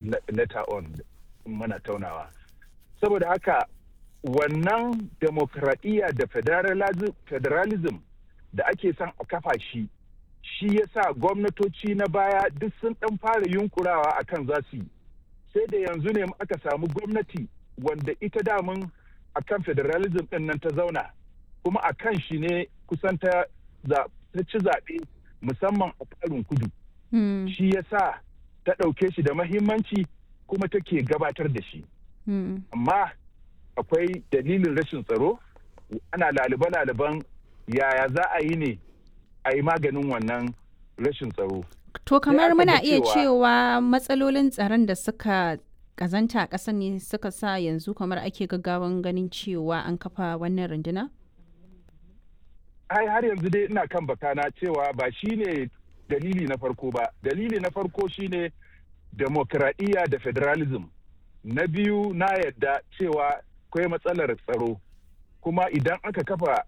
later on mana taunawa saboda haka wannan demokradiyya da federalism da ake son a kafa shi shi ya sa gwamnatoci na baya duk sun ɗan fara yunkurawa a kan za su yi sai da yanzu ne aka samu gwamnati wanda ita damun a kan federalism ɗin nan ta zauna kuma a kan shi ne kusan ta ci zaɓe musamman a ƙarin kudu shi ya sa ta ɗauke shi da mahimmanci kuma take gabatar da shi amma akwai dalilin rashin tsaro ana lalibe-laliben yaya za a yi ne a yi maganin wannan rashin tsaro. To kamar muna iya cewa matsalolin tsaron da suka kazanta a ƙasa ne suka sa yanzu kamar ake gaggawan ganin cewa an kafa wannan runduna? Ai har yanzu dai ina kan bakana cewa ba shi ne dalili na farko ba. Dalili na farko shine demokradiyya da federalism. Na biyu na yadda cewa akwai matsalar tsaro. kuma idan aka kafa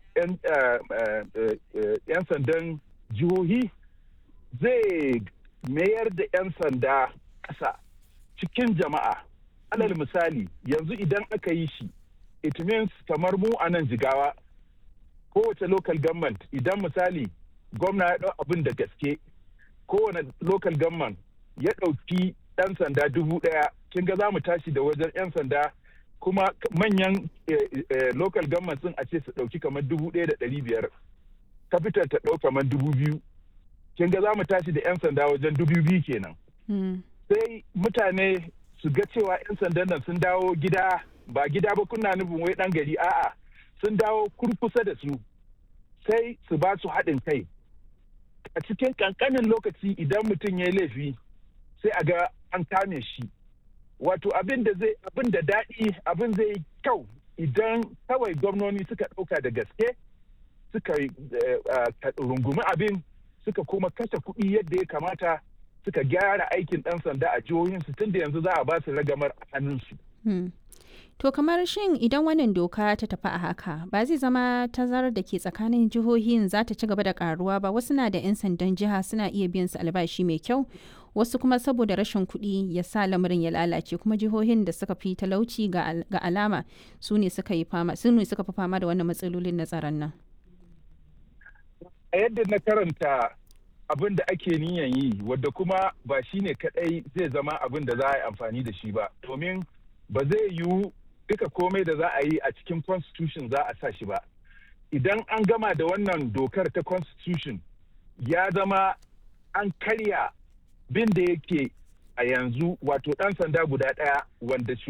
'yan sandan jihohi zai mayar da 'yan sanda ƙasa cikin jama'a alal misali yanzu idan aka yi shi it means kamar mu a nan jigawa kowace local government idan misali gwamna ya ɗau abin da gaske kowane local government ya ɗauki ɗan sanda dubu ɗaya kin ga za mu tashi da wajen 'yan sanda kuma manyan local government sun a ce su ɗauki kamar dubu ɗaya da ɗari biyar capital ta ɗau kamar dubu biyu kin ga za mu tashi da 'yan sanda wajen dubu biyu kenan sai mutane su ga cewa 'yan sandan nan sun dawo gida ba gida ba kuna nufin wai ɗan gari a'a sun dawo kurkusa da su sai su ba su haɗin kai a cikin ƙanƙanin lokaci idan mutum ya yi laifi sai a ga an kame shi wato abin da zai abin da daɗi abin zai kyau idan kawai gwamnoni suka ɗauka da gaske suka rungumi abin suka kuma kashe kuɗi yadda ya kamata suka gyara aikin ɗan sanda a jihohinsu tun da yanzu za a ba su ragamar a hannunsu. To kamar shin idan wannan doka ta tafi a haka ba zai zama tazarar da ke tsakanin jihohin za ta ci gaba da karuwa ba wasu na da 'yan sandan jiha suna iya biyan su albashi mai kyau wasu kuma saboda rashin kuɗi ya sa lamarin ya lalace kuma jihohin da suka fi talauci ga alama su ne suka yi fama su ne suka fi fama da wannan matsalolin na tsaron nan. A yadda na karanta abin da ake niyan yi wadda kuma ba shi ne kaɗai zai zama abin da za a yi amfani da shi ba domin ba zai yiwu duka komai da za a yi a cikin constitution za a sa shi ba idan an gama da wannan dokar ta constitution ya zama an karya bin da yake a yanzu wato ɗan sanda guda ɗaya wanda